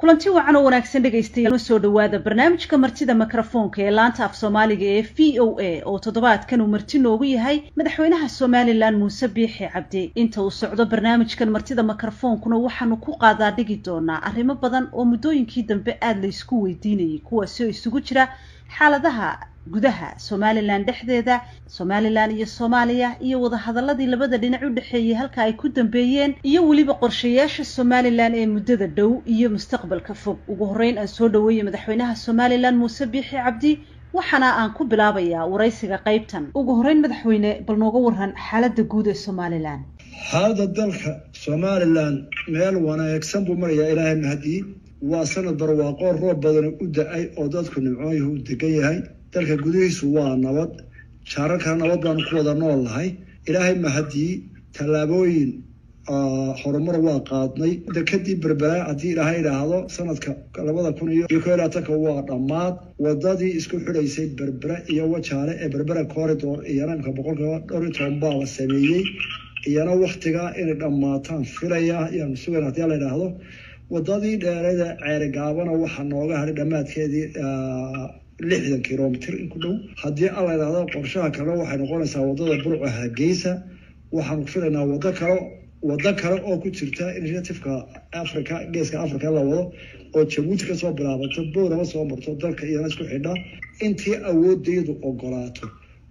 kulanti wacan oo wanaagsan dhegaystayaal soo dhowaada barnaamijka martida mikrofoonka ee laanta af soomaaliga ee v o a oo toddobaadkan uu marti noogu yahay madaxweynaha somalilan muuse biixi cabdi inta uu socdo barnaamijkan martida mikrofoonkuna waxaanu ku qaadaa dhigi doonaa arrimo badan oo muddooyinkii dambe aada la ysku weydiinayay kuwaasi oo isugu jira xaaladaha gudaha somalilan dhexdeeda somalilan iyo soomaaliya iyo wadahadaladii labada dhinac u dhexeeyey halka ay ku dambeeyeen iyo weliba qorshayaasha somalilan ee muddada dhow iyo mustaqbalka fog ugu horreyn aan soo dhaweeyey madaxweynaha somalilan muuse biixi cabdi waxaana aan ku bilaabayaa waraysiga qaybtan ugu horreyn madaxweyne bal nooga waran xaaladda guud ee somalilan xaaladda dalka somalilan meel wanaagsan buu marayaa ilaahay mahadii waa sanad barwaaqo roob badani u da-ay oo dadku nimcooyuhu u degan yahay dalka gudihiisu waa nabad jaararkana nabad baanu ku wada nool nahay ilaahay mahadii tallaabooyin horumar waa qaadnay dekadii berbera haddii ilaahay idhaahdo sanadka labada kun iyo ko labaatanka waa dhammaad wadadii isku xidhaysay berbera iyo wajaale ee berbera corridor iyana imka boqolkiiba dhowr iyo toban baa la sameeyey iyana waktigaa inay dhammaataan filaya ayaanu sugayn haddii la idhaahdo wadadii dheerada ceerigaabana waxaa nooga hadhay dhammaadkeedii lixdan kilomitr in ku dhow haddii alla idhaahdo qorshaha kale waxay noqonaysaa wadada burca hargeysa waxaanu filaynaa wado kale wado kale oo ku jirta initiativeka africa geeska africa la wado oo jabuuti kasoo bilaabato boorama soo marto dalka iyana isku xidha intii awoodeydu ogolaato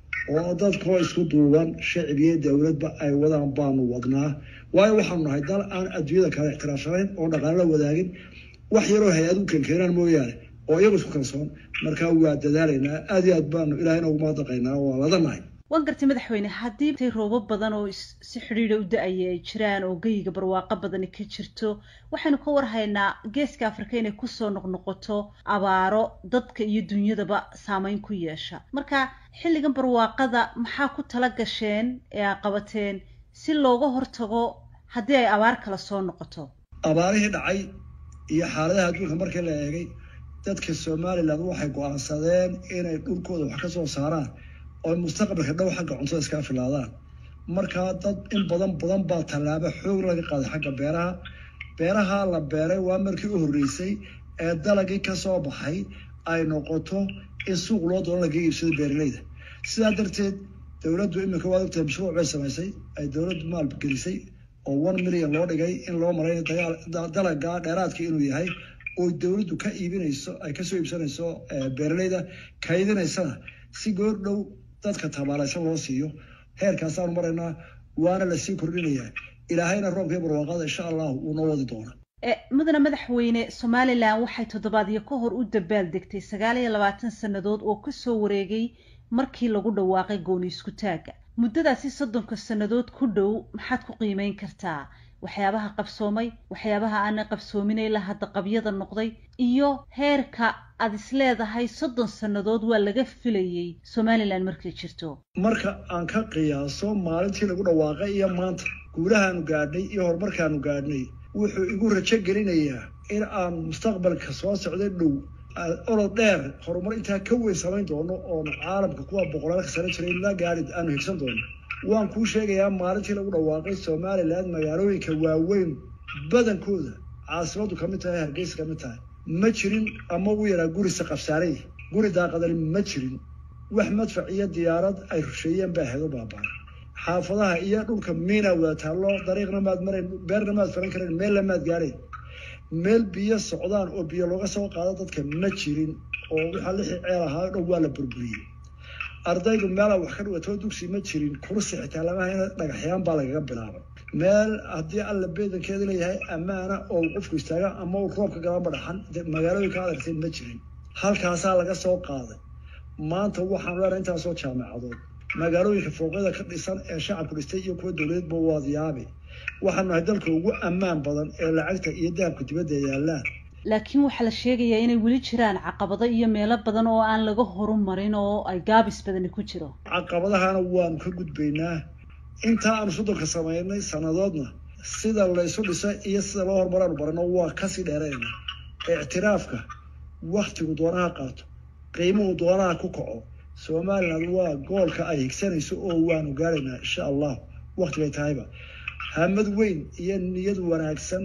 oo dadkoo isku duuban shacbiyo dowladba ay wadaan baanu wadnaa waayo waxaanu nahay dal aan adduunyada kale ixtiraafsanayn oo dhaqaalo la wadaagin wax yaroo hay-ad u kenkeenaan mooyaane oo iyagu isku kalsoon markaa waa dadaalaynaa aada iyo aad baanu ilahayna ugu mahadnaqaynaa waa ladanahay waan gartay madaxweyne haddii tay roobab badan oo si xidhiidha u da-aya ay jiraan oo geyiga barwaaqo badani ka jirto waxaynu ka warhaynaa geeska afrika inay kusoo noqnoqoto abaaro dadka iyo dunyadaba saameyn ku yeesha marka xilligan barwaaqada maxaa ku tala gasheen ee aa qabateen si looga hortago haddii ay abaar kala soo noqoto abaarihii dhacay iyo xaaladaha adduunka markii la eegay dadka somalilan waxay go-aansadeen inay dhulkooda wax ka soo saaraan oo mustaqbalka dhow xagga cuntada iskaa filaadaan markaa dad in badan badan baa tallaabo xoog laga qaaday xagga beeraha beeraha la beeray waa markii u horreysay ee dalagii ka soo baxay ay noqoto in suuq loo doono laga iibsado beeraleyda sidaa darteed dowladdu iminka waad ogtahay mashruuc bay samaysay ay dowladdu maalgelisay oo one million loo dhigay in loo maray dalaga dheeraadka inuu yahay oo dowladdu ka iibinayso ay kasoo iibsanayso beeraleyda kaydinaysana si goor dhow dadka tabaalaysan loo siiyo heerkaasaanu maraynaa waana lasii kordhinayaa ilaahayna roobka iyo barwaaqada insha allah wuu noo wadi doonaa mudane madaxweyne somalilan waxay toddobaadyo ka hor u dabaal degtay sagaal iyo labaatan sannadood oo kasoo wareegay markii lagu dhawaaqay gooni isku taagga muddadaasi soddonka sannadood ku dhow maxaad ku qiimeyn kartaa waxyaabaha qabsoomay waxyaabaha aana qabsoomin ilaa hadda qabyada noqday iyo heerka aad is leedahay soddon sannadood waa laga filayay somalilan markay jirto marka aan ka qiyaaso maalintii lagu dhawaaqay iyo maanta guulahaanu gaadhnay iyo horumarkaanu gaadhnay wuxuu igu rajo gelinayaa in aan mustaqbalka soo socday dhow olod dheer horumar intaa ka weyn samayn doono oon caalamka kuwa boqolaalka sano jiray la gaari aanu higsan doono waan kuu sheegayaa maalintii lagu dhawaaqay somalilan magaalooyinka waaweyn badankooda caasimadu kamid tahay hargeysa kamid tahay ma jirin ama ugu yaraa gurisa qabsaaray guri daaqadani ma jirin wax madfac iyo diyaarad ay rusheeyeen baa hedo baabaa xaafadaha iyo dhulka miina wada taallo dariiqna maad marayn beerna maad faran karayn meelna maad gaadhayn meel biyo socdaan oo biyo looga soo qaado dadka ma jirin oo waxaa lixii ceel ahaa dhow waa la burburiyey ardaydu meela wax ka dhigatoo dugsi ma jirin kursi xitaa lama hayna dhagaxyaan baa lagaga bilaabay meel haddii alla beedankeeda leeyahay ammaana oo qofku istaaga ama uu roobka galaba dhaxan magaalooyinka adartay ma jirin halkaasaa laga soo qaaday maanta waxaanu leenahay intaasoo jaamacadood magaalooyinka fooqyada ka dhisan ee shacabku dhistay iyo kuwa dowladeedba waad yaabi waxaanu nahay dalka ugu ammaan badan ee lacagta iyo dahabka dibadda yaallaan laakiin waxaa la sheegayaa inay weli jiraan caqabado iyo meelo badan oo aan laga horumarin oo ay gaabis badani ku jiro caqabadahana waanu ka gudbaynaa intaa aanu soddonka samaynay sannadoodna sida laysu dhisa iyo sida loo horumaraanu barano waa kasii dheerayna ictiraafka waktigu doonaha qaato qiimuhu doonaha ku kaco somaliland waa goolka ay higsanayso oo waanu gaaraynaa insha allah waktigay tahayba hamad weyn iyo niyad wanaagsan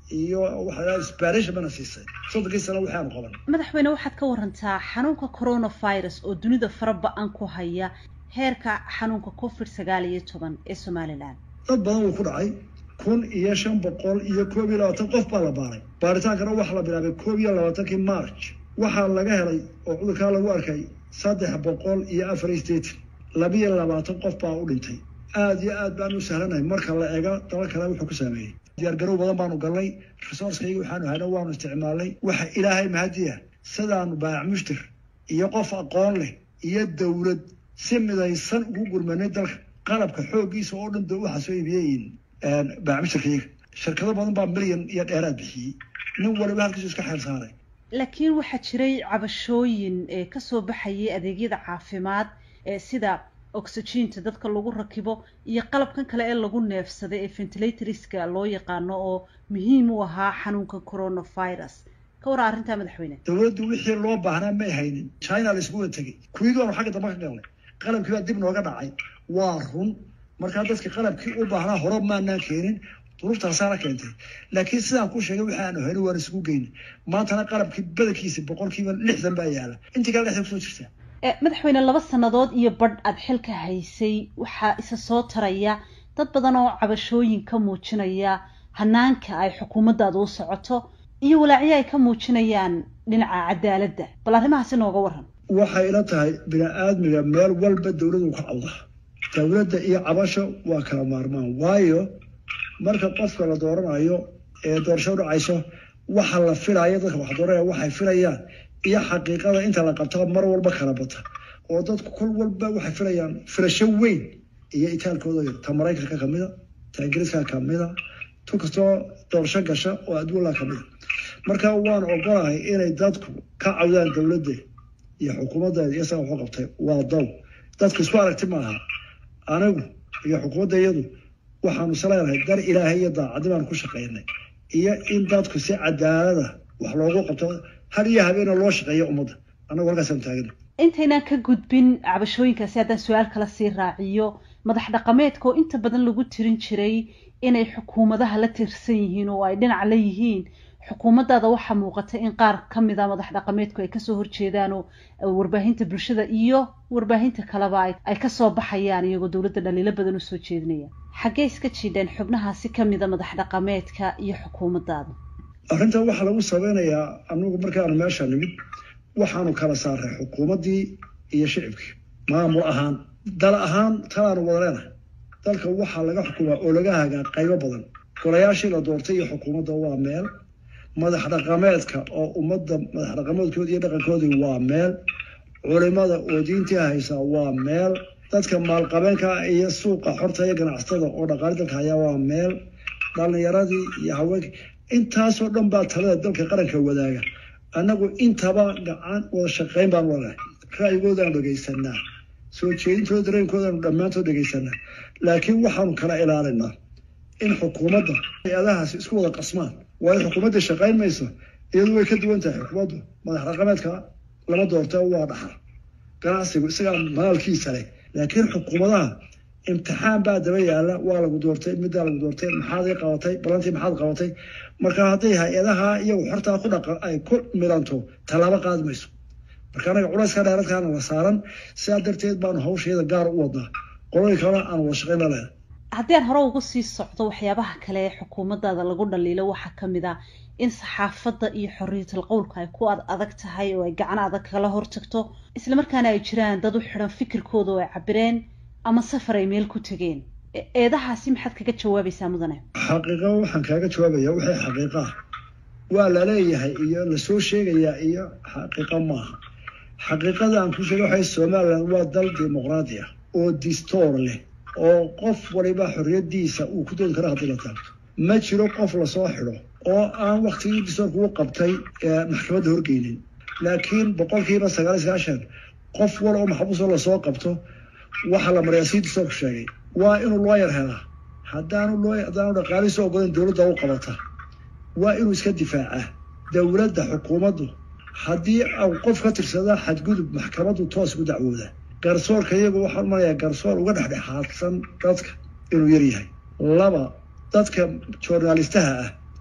iyo waxaa sbanish bana siisay soddonkii sano waxaanu qaban madaxweyne waxaad ka warantaa xanuunka coronavirus oo dunida fara ba-an ku haya heerka xanuunka covid sagaal iyo toban ee somalilan dad badan wuu ku dhacay kun iyo shan boqol iyo koob iyo labaatan qof baa la baaray baaritaankana waxaa la bilaabay koob iyo labaatankii march waxaa laga helay oo cudurkaa lagu arkay saddex boqol iyo afar iyo sideetan labiyo labaatan qof baa u dhintay aada iyo aad baan u sahlanahay marka la eego daba kale wuxuu ku saameeyey diyaargarow badan baanu galnay resourcekayga waxaanu hayna waanu isticmaalnay waxa ilaahay mahadiya sidaanu baayac mushtir iyo qof aqoon leh iyo dowlad si midaysan ugu gurmanay dalka qalabka xooggiisa oo dhan da waxaa soo iibiyeyiin baayac mushtirkayga shirkado badan baa milyan iyo dheeraad bixiyey nin waliba halkiisu iska xeel saaray laakiin waxaa jiray cabashooyin ee kasoo baxayay adeegyada caafimaad ee sida oxygiinta dadka lagu rakibo iyo qalabkan kale ee lagu neefsaday ee ventilatorska loo yaqaano oo muhiim u ahaa xanuunka coronavirus ka waraa arrintaa madaxweyne dowladdu wixii loo baahnaa may haynin china la isku wada tegey kuwigii baanu xagga dambe ka galnay qalabkii baa dib nooga dhacay waa run markaa dadka qalabkii u baahnaa hore maanaan keenin duruuftaasaana keentay laakiin sidaan ku sheegay waxa aanu haynin waan isugu geynay maantana qalabkii badankiisa boqolkiiba lixdan baa yaala intii kale dhexda kusoo jirtaa madaxweyne laba sannadood iyo badh aada xilka haysay waxaa isa soo taraya dad badan oo cabashooyin ka muujinaya hanaanka ay xukuumaddaada u socoto iyo walaacyo ay ka muujinayaan dhinaca cadaaladda bal arrimahaasi nooga waran waxay ila tahay bini-aadmiga meel walba dowladu ka cawda dowladda iyo cabasho waa kala maarmaan waayo marka qofka la dooranayo ee doorasho dhacayso waxa la filaayo dadka wax dooranaya waxay filayaan iyo xaqiiqada inta la qabto mar walba kala bata oo dadku kol walba waxay filayaan filasho weyn iyo itaalkooda yar ta maraykanka kamida ta ingiriiska kamida tu kastoo doorasho gasha oo adduunla kamida marka waan ogolahay inay dadku ka cawdaan dowladda iyo xukuumaddeeda iyo saga waxu qabtay waa daw dadku isku aragti maaha anigu iyo xukuumadda iyadu waxaanu isleedahay dar ilaahay iyo daacaddi baanu ku shaqaynay iyo in dadku si cadaalada wax loogu qabto har iyo habeena loo shaqeeyo ummadda annagu halkaasaan taagana intaynaan ka gudbin cabashooyinkaasi haddaan su-aal kala sii raaciyo madax dhaqameedka oo inta badan lagu tirin jiray inay xukuumadaha la tirsan yihiin oo ay dhinac la yihiin xukuumaddaada waxaa muuqata in qaar ka mid a madax dhaqameedku ay kasoo horjeedaan oo warbaahinta bulshada iyo warbaahinta kaleba ay kasoo baxayaan iyagoo dowladda dhaliilo badan usoo jeedinaya xaggee iska jiidheen xubnahaasi kamid a madax dhaqameedka iyo xukuumaddaada arrintan waxaa lagu sabeynayaa anagu markaanu meesha nimid waxaanu kala saaray xukuumaddii iyo shicibkii maamul ahaan dal ahaan talaanu wada leenahay dalka waxaa laga xukumaa oo laga hagaa qaybo badan golayaashii la doortay iyo xukuumadda waa meel madax dhaqameedka oo ummadda madax dhaqameedkoodi iyo dhaqankoodii waa meel culimada oo diintii haysaa waa meel dadka maalqabeenka iyo suuqa xorta iyo ganacsatada oo dhaqaali dalka hayaa waa meel dhalinyaradii iyo haweenkii intaasoo dhan baa talada dalka qaranka wadaaga annagu intaba gacan wada shaqayn baan walahay ra'yigoodaanu dhegaysanaa soo jeedintooda dareenkoodaanu dhammaantood dhegaysanaa laakiin waxaanu kala ilaalinaa in xukuumadda hay-adahaasi isku wada qasmaan waayo xukuumadda shaqayn mayso iyadu way ka duwan tahay xukuumaddu madax dhaqameedka lama doorta waa dhaxal ganacsigu isagaa maalkiisa leh laakiin xukuumadaha imtixaan baa daba yaala waa lagu doortay middaa lagu doortay maxaad ii qabatay balantii maxaad qabatay marka hadday hay-adaha iyagu xortaa ku dhaqa ay ku milanto tallaabo qaadi mayso marka anaga culayska dheeradkaana la saaran sidaa darteed baanu hawsheeda gaar u wadnaa qolooyin kalena aan wada shaqayn la leedahay haddii aan hore uga sii socdo waxyaabaha kale ee xukuumaddaada lagu dhaliilo waxaa ka mid ah in saxaafadda iyo xorriyatul qowlka ay ku ad adag tahay oo ay gacan adag kala hortagto islamarkaana ay jiraan dad u xidhan fikirkooda oo ay cabireen ama safar ay meel ku tegeen eedahaasi maxaad kaga jawaabaysaa mudane xaqiiqo waxaan kaaga jawaabaya waxay xaqiiqa ah waa la leeyahay iyo lasoo sheegayaa iyo xaqiiqo maaha xaqiiqada aan ku sheega waxay somalilan waa dal dimuqraadi ah oo distoor leh oo qof waliba xorriyadiisa uu ku doodi karo haddii la taabto ma jiro qof lasoo xidho oo aan waktigii distoorka u qabtay maxkamadda horgeynin laakiin boqolkiiba sagaal iyo sagaashan qof wal oo maxbuusoo lasoo qabto waxaa la mariyaa sii distoorku sheegay waa inuu looyar helaa haddaanu loo haddaanu dhaqaalihiisa ogolan dowladda u qabata waa inuu iska difaacaa dowladda xukuumaddu haddii au qof ka tirsada xadgudub maxkamaddu toos ugu dacwooda garsoorka iyagu waxaan umanayaa garsoor uga dhexdhexaadsan dadka inuu yar yahay laba dadka journalistaha ah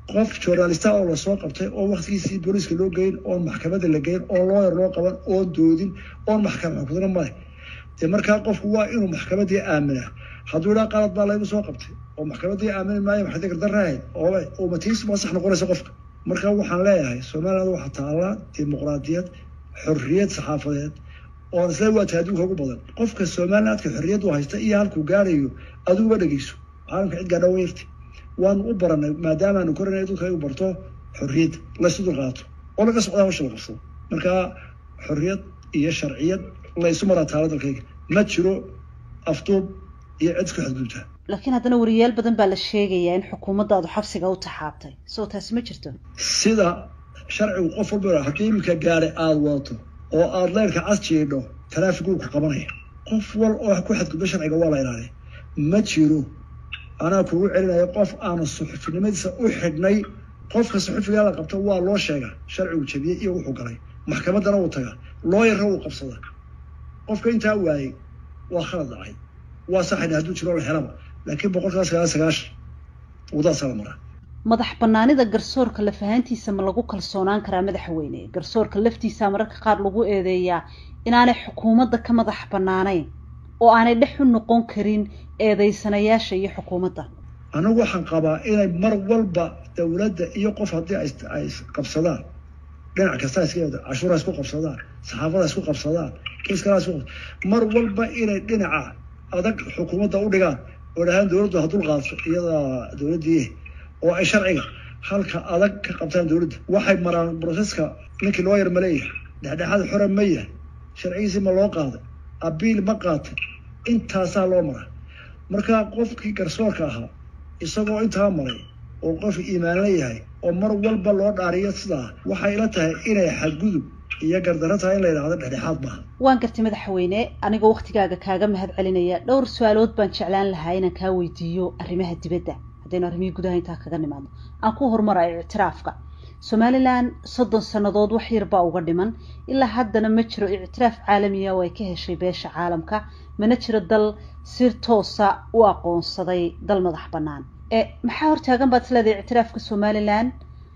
qof journalista oo lasoo qabtay oo waktigiisii booliiska loo geyn oon maxkamada la geyn oo looyar loo qaban oon doodin oon maxkamad xukudna male dee markaa qofku waa inuu maxkamadii aaminaa hadduu idhaa qalad baa laygu soo qabtay oo maxkamadii aamini maayo maxay gardaraahayd oo umatiis ma sax noqonaysa qofka marka waxaan leeyahay somaliland waxaa taallaa dimuqraadiyad xorriyad saxaafadeed oon isla waata adduunka ugu badan qofka somalilandka xorriyaddu haysta iyo halkuu gaarayo adiguba dhegeyso caalamka cid gaadha wayarti waanu u baranay maadaamaanu koranay dadka u barto xorriyadda laysu dulqaato oo laga socdaa hawsha la qabsado marka xorriyad iyo sharciyad laysu maraa taala dalkayga ma jiro afduub iyo cid isku xadgudubtaa laakiin haddana wariyaal badan baa la sheegayaa in xukuumaddaadu xabsiga u taxaabtay soo taasi ma jirto sida sharcigu qof walba haddii iminka gaari aada wadato oo aada leyrka cas jiidho taraafig uu ku qabanaya qof wal oo ku xadgudbo sharciga waa la ilaaliya ma jiro anaa kugu celinaya qof aanu suxufinimadiisa u xidhnay qofka suxufigaa la qabto waa loo sheegaa sharcigu jabiyey iyo wuxuu galay maxkamaddana uu tagaa looyarra uu qabsada qofka intaa waayey waa khalad dhacay waa saxayna hadduu jiro la helaba laakiin boqolkiiba sagaal sagaashan wadaasaa la maraa madax banaanida garsoorka lafahaantiisa ma lagu kalsoonaan karaa madaxweyne garsoorka laftiisa mararka qaar lagu eedeeyaa inaanay xukuumadda ka madax banaanayn oo aanay dhex u noqon karin eedeysanayaasha iyo xukuumadda anigu waxaan qabaa inay mar walba dowladda iyo qof haddii ay qabsadaan dhinac kasta iska cashuura isku qabsadaan saxaafada isku qabsadaan kiskala isku mar walba inay dhinaca adag xukuumadda u dhigaan oo dhahaan dowladdu ha dul qaadso iyada dowladdii oo ay sharciga halka adag ka qabtaan dowladda waxay maraan broseska ninkii loo yar ma leeyahay dhexdhexaad xore ma yahay sharcigiisii ma loo qaaday abiil ma qaatay intaasaa loo maraa marka qofkii garsoorka ahaa isagoo intaa maray oo qof iimaanla yahay oo mar walba loo dhaariyo sidaa waxay ila tahay inay xadgudub iyo gardarro tahay in la yidhahdo dhexdhexaad maaha waan gartay madaxweyne anigoo waktigaaga kaaga mahad celinaya dhowr su-aalood baan jeclaan lahaa inaan kaa weydiiyo arrimaha dibadda haddaynu arrimihii gudaha intaa kaga nimaadno aan ku horumarayo ictiraafka somalilan soddon sannadood wax yar baa uga dhiman ilaa haddana ma jiro ictiraaf caalamiya oo ay ka heshay beesha caalamka mana jiro dal si toosa u aqoonsaday dal madax bannaan e maxaa hortaagan baad isleedahay ictiraafka somalilan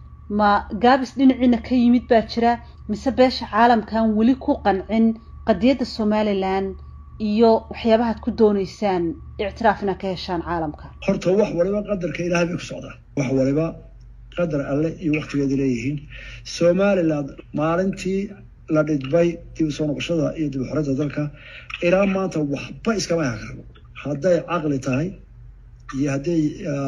ma gaabis dhinaciina ka yimid baa jira mise beesha caalamkan weli ku qancin qadiyadda somalilan iyo waxyaabahaad ku dooneysaan ictiraaf inaad ka heshaan caalamka horta wax waliba qadarka ilaahay bay ku socdaa wax waliba qadar alle iyo waktigeeda leeyihiin somaliland maalintii la dhidbay dib u soo noqoshada iyo dib u xoreynta dalka ilaa maanta waxba iskama hakarbo hadday caqli tahay iyo hadday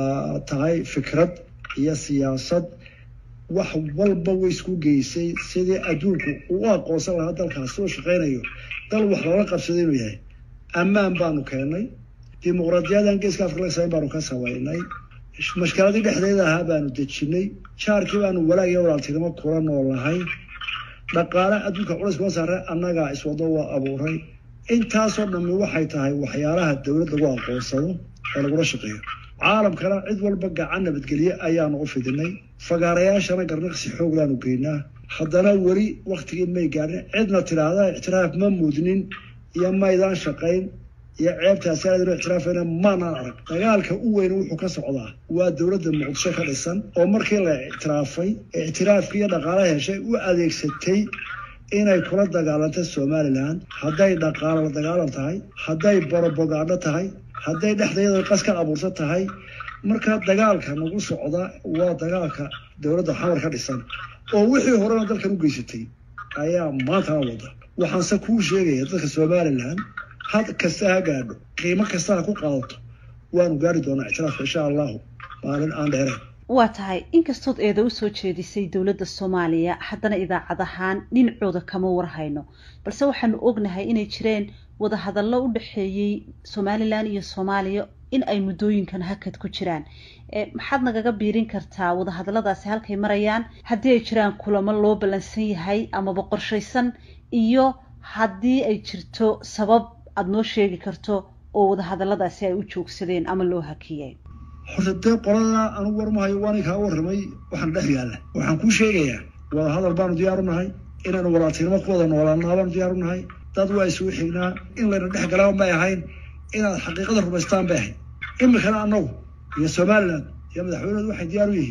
tahay fikrad iyo siyaasad wax walba way isku geysay sidii adduunku uu aqoonsan lahaa dalkaas soo shaqaynayo dal wax loola qabsaday inuu yahay ammaan baanu keennay dimuqraadiyadan geeska afrika laga samayn baanu ka sameynay mashkaladii dhexdeeda ahaa baanu dejinay jaarkii baanu walaag iyo walaaltinimo kula noolahay dhaqaale adduunka culays kuma saare annagaa iswado waa abuuray intaasoo dhammi waxay tahay waxyaalaha dowlad lagu aqoonsado ee lagula shaqeeyo caalamkana cid walba gacan nabadgelye ayaanu u fidinay fagaarayaashana garnaqsi xooglaanu geynaa haddana weli waktigii may gaadhin cidna tidhaahda ictiraaf ma mudnin iyo maydaan shaqayn iyo ceebtaasi aadano ictiraafayna maanaan arag dagaalka u weyn wuxuu ka socdaa waa dowladda muqdisho ka dhisan oo markii la ictiraafay ictiraafkii iyo dhaqaala heshay u adeegsatay inay kula dagaalantay somalilan hadday dhaqaalo la dagaalan tahay hadday borobogaadho tahay hadday dhexdeeda qas ka abuurto tahay marka dagaalka nagu socda waa dagaalka dowladda xamar ka dhisan oo wixii horena dalkan u geysatay ayaa maantana wada waxaanse kuu sheegaya dadka somalilan had kasta ha gaadho qiimo kasta ha ku qaadato waanu gaari doonaa ictiraafka insha allahu maalin aan dheerayn waa tahay inkastood eeda usoo jeedisay dowladda soomaaliya haddana idaacad ahaan dhinacooda kama warhayno balse waxaanu ognahay inay jireen wadahadallo u dhexeeyey somalilan iyo soomaaliya in ay muddooyinkan hakad ku jiraan maxaad nagaga biirin kartaa wadahadalladaasi halkay marayaan haddii ay jiraan kulamo loo ballansan yahay amaba qorshaysan iyo haddii ay jirto sabab aada noo sheegi karto oo wadahadalladaasi ay u joogsadeen ama loo hakiyey horta dee qolada anugu warmahayo waani kaa warramay waxaan dhex yaalla waxaan kuu sheegayaa wadahadal baanu diyaaru nahay inaanu walaaltinimo ku wada noolaanaa baanu diyaaru nahay dad waa isugu xignaa in layna dhex galaan bay ahayn inaad xaqiiqada rumaystaan bay ahayd imikana annagu iyo somalilan iyo madaxweynedu waxay diyaar u yihiin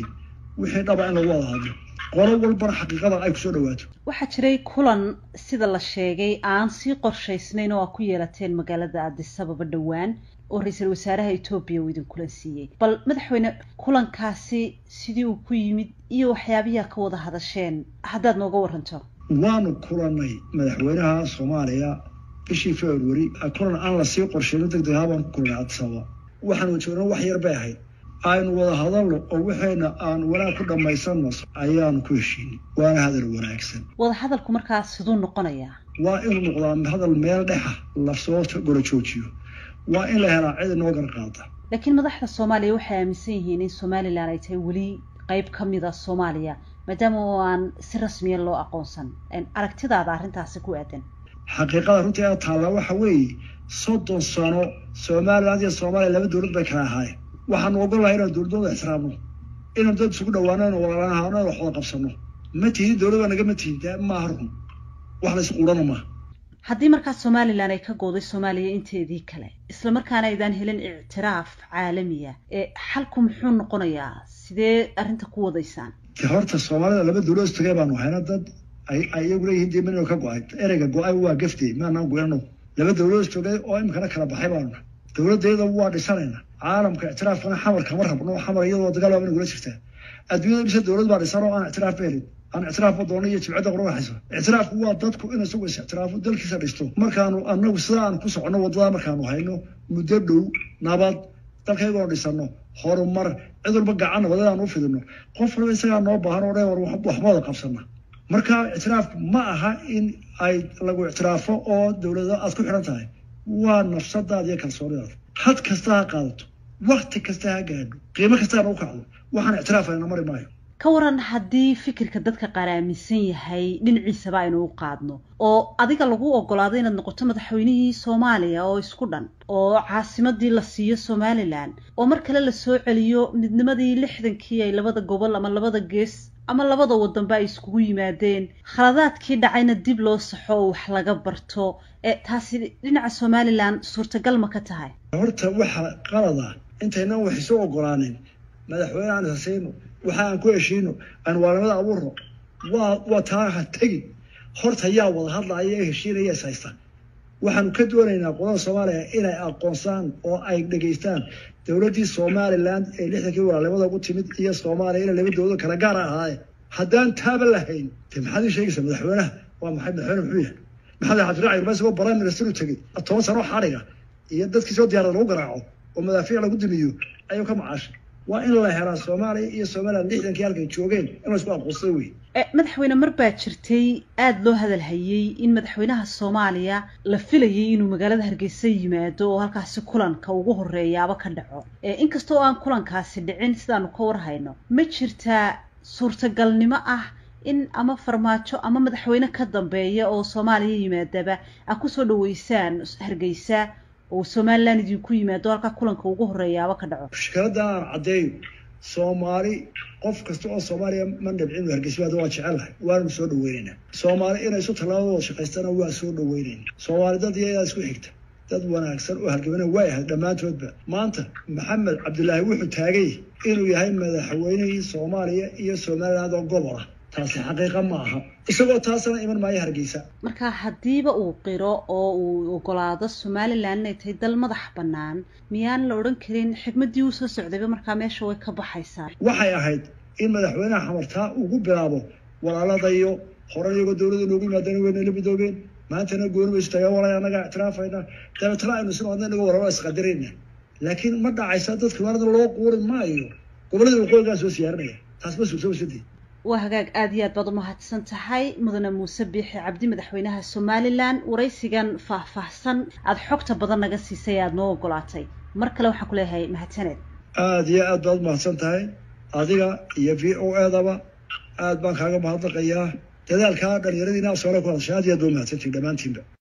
wixii dhaba in lagu wada hadlo qolo walbana xaqiiqada ay kusoo dhawaato waxaa jiray kulan sida la sheegay aan sii qorshaysnayn oo aa ku yeelateen magaalada addisababa dhowaan oo ra-iisul wasaaraha etoobiya uu idin kulan siiyey bal madaxweyne kulankaasi sidii uu ku yimid iyo waxyaabiyaa ka wada hadasheen haddaad nooga waranto waanu kulannay madaxweynaha soomaaliya bishii february kulan aan lasii qorsheyno deg deg ahaan baan ku kulnay addisababa waxaanu joogna wax yar bay ahayd aynu wada hadalno oo waxayna aan wanaag ku dhammaysanno ayaanu ku heshiinay waana hadal wanaagsan wada hadalku markaa siduu noqonayaa waa inuu noqdaa hadal meel dhexa lasoo golo joojiyo waa in la helaa cid inoo garqaada laakiin madaxda soomaaliya waxay aaminsan yihiin in somalilan ay tahay weli qayb ka mid a soomaaliya maadaama oo aan si rasmiya loo aqoonsan aragtidaada arrintaasi ku aadan xaqiiqada runtii a taallaa waxa weeye soddon sano somaliland iyo soomaaliya laba dowlad bay kala ahaayeen waxaanu ogolahay inaan dowladooda ixtiraamno inaan dad isugu dhawaano inu walaalahaano in wax wada qabsano ma tihid dowlad baa nagama tihid de maaha run wax la isquudhana maaha haddii markaa somalilan ay ka gooday soomaaliya inteedii kale isla markaana aydaan helin ictiraaf caalamiya ee xalku muxuu noqonayaa sidee arrinta ku wadaysaan de horta soomaalida laba dowlad istagay baanu hayna dad ay iyagu leeyihiin dee manino ka go-ay ereyga go-ay waa gaftey maanaan goyano laba dowlad istogay oo imikana kala baxay baanu dowladayada waa dhisanayna caalamka ictiraafkana xamar kama rabno xamar iyadoo dagaal waa nagula jirtaa adduunyada dhisa dowlad baa dhisan oo aan ictiraaf ba helin aan ictiraafba doono iyo jibcadda qorwaxayso ictiraafku waa dadku in isagu is ictiraafo dalkiisa dhisto markaanu anagu sida aan ku soconno waddada markaanu hayno muddo dhow nabad dalkaygoo dhisano horumar cid walba gacanna wadadaan u fidino qof walba isagaa noo baahan oo dhan war waxba wada qabsana marka ictiraafku ma aha in ay lagu ictiraafo oo dowlado aad ku xidhan tahay waa nafsadaada iyo kalsoonidaada had kasta ha qaadato wakti kasta ha gaadho qiimo kastaana u kacdo waxaan ictiraafayna mari maayo ka waran haddii fikirka dadka qaar aaminsan yahay dhinaciisaba aynu u qaadno oo adiga lagu ogolaado inaad noqoto madaxweynihii soomaaliya oo isku dhan oo caasimadii la siiyo somalilan oo mar kale la soo celiyo midnimadii lixdankii ay labada gobol ama labada gees ama labada wadanba ay iskugu yimaadeen khaladaadkii dhacayna dib loo saxo oo wax laga barto ee taasi dhinaca somalilan suurtagal ma ka tahay horta waxa qalada intaynan wax isu ogolaanin madaxweyne aan isasiino waxa aan ku heshiino aan waalamada abuurno waa waa taa ha tegin horta yaa wada hadlaya ee heshiinaya is haysta waxaanu ka doonaynaa qolada soomaaliya inay aqoonsaan oo ay dhegaystaan dowladdii somaliland ee lixdankii walaalimada ugu timid iyo soomaaliya inay laba dowlado kala gaara ahaaye haddaan taaba lahayn de maxaad ii sheegaysaa madaxweynaha waa maxay madaxweyne muxuu yahay maxamed cabdiraaci irma isagoo prime minister u tegey toban sano xadhiga iyo dadkii soo diyaarada lagu garaaco oo madaafiic lagu dimiyo ayuu ka macaashay waa in la helaa soomaaliya iyo somaliland lixdankii halkay joogeen in la isku aqoonsada wey madaxweyne mar baa jirtay aada loo hadalhayey in madaxweynaha soomaaliya la filayay inuu magaalada hargeysa yimaado oo halkaasi kulanka ugu horeeyaaba ka dhaco inkasta oo aan kulankaasi dhicin sidaanu ka warhayno ma jirtaa suurtagalnimo ah in ama farmaajo ama madaxweyne ka dambeeya oo soomaaliya yimaadaba a kusoo dhaweysaan hargeysa oo somalilan idinku yimaado halkaa kulanka ugu horeeyaaba ka dhaco mushkiladda aan caddeeyo soomaali qof kasta oo soomaaliya ma dhibcin hargeysabaada waa jecelahay waanu soo dhaweynaynaa soomaali inay isu tallaabadooda shaqaystana waa soo dhaweynayna soomaali dad iyadaa isku xigta dad wanaagsan oo halgamana way ahayd dhammaantoodba maanta maxamed cabdilaahi wuxuu taagay inuu yahay madaxweynihii soomaaliya iyo somaliland oo gobol ah taasi xaqiiqa ma aha isagoo taasna iman maayo hargeysa marka haddiiba uu qiro oo uu ogolaado somalilan inay tahay dal madax bannaan miyaan la odhan karin xigmaddii uu soo socdayba markaa meesha way ka baxaysaa waxay ahayd in madaxweynaha xamartaa ugu bilaabo walaaladayo hore iyagoo dowladda noogu yimaadeen weynayla midoobeen maantana gooni baysu tagaa walay annagaa ictiraafayna dabeetana aynu isno adna inagoo walaalada isqadirayna laakiin ma dhacaysa dadka walaalada loo quuri maayo gobollada waqooyigaa soo siyaarinaya taas ma suurto wasadii waa hagaag aada iyo aad baad umahadsan tahay mudane muuse biixi cabdi madaxweynaha somalilan waraysigan faahfaahsan aada xogta badan naga siisay aada noo ogolaatay mar kale waxaan ku leeyahay mahadsaneed aada iyo aad baad umahadsan tahay adiga iyo v o edaba aad baan kaaga mahadnaqayaa dadaalkaa dhalinyaradiina soole ku hadashay aad iyo aad ba umahadsantihin dhammaantiinba